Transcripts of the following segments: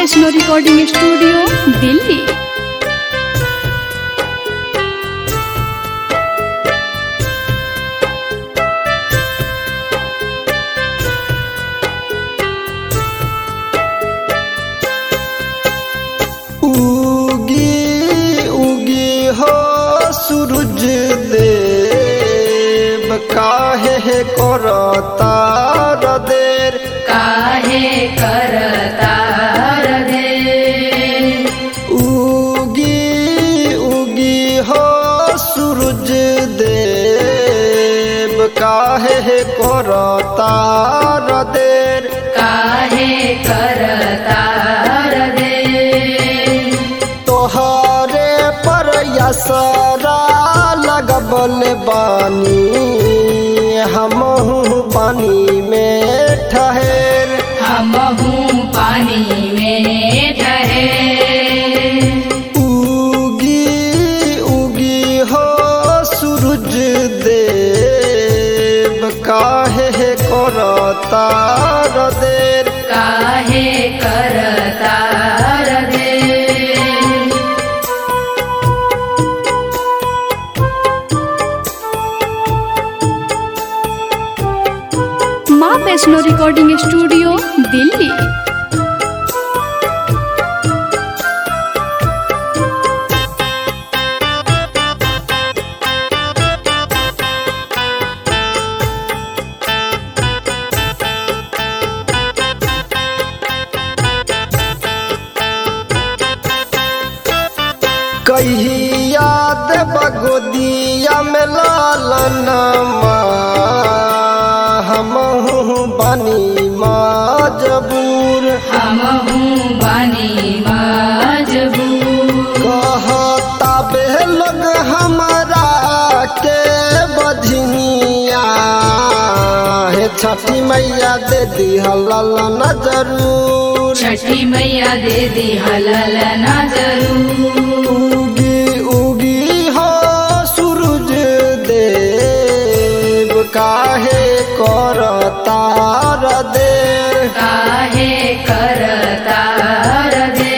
Vaishno recording studio Delhi उगी उगी हो सूरज देव काहे करता देर काहे करतार दे उगी उगी हो सूरज देव काहे करता देर काहे करतार दे तोहरे पर यसरा लगबल बानी हमहू पानी में ठहर हमहू पानी में ठहे उगी उगी हो सूरज देव काहे करता देर काहे करतार दे माँ वैष्णो रिकॉर्डिंग स्टूडियो दिल्ली कहिया देव गोदिया में लालन हमहू बनी मजबूर हमहू बानी मजबूर कहता बे लोग हमारा के बधनिया हे छठी मैया दे दी हलल न जरूर छठी मैया दे दी हलल ना जरूर उगी उगी हो सूरज देव काहे करता देर काहे करतार दे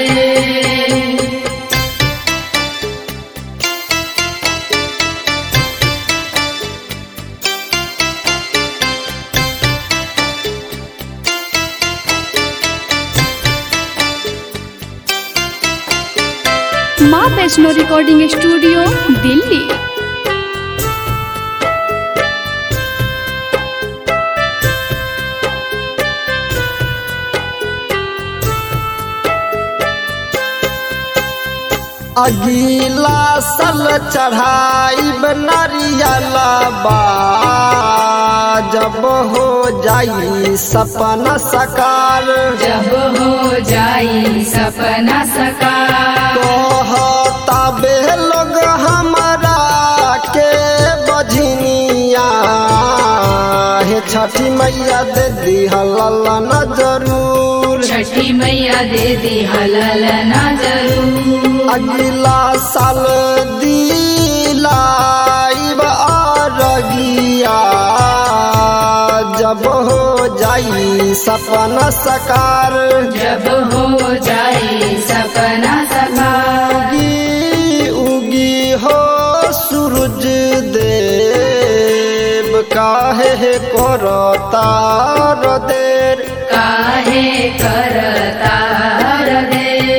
माँ वैष्णो रिकॉर्डिंग स्टूडियो दिल्ली अगीला सल चढ़ाई नारियला बा जब हो जाई सपना सकार जब हो जाई सपना सकार कहता बे लोग हमारा के बझनिया हे छठी मैया दे दी हलल न जरूर छठी मैया दे दी हलल ना जरूर अगला साल दिलाई अरगिया जब हो जाई सपना सकार जब हो जाई सपना सकार उगी उगी हो सूरज देव काहे करता देर काहे करतार दे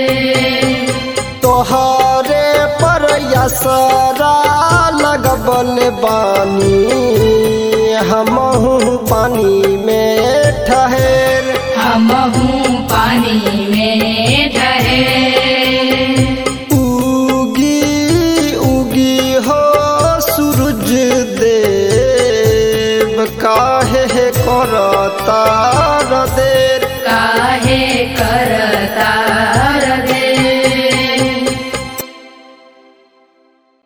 तोहरे पर यसरा लगबल बानी हमहू पानी में ठहर हमहू पानी में ठहे उगी उगी हो सूरज देव काहे करता देर काहे करतार दे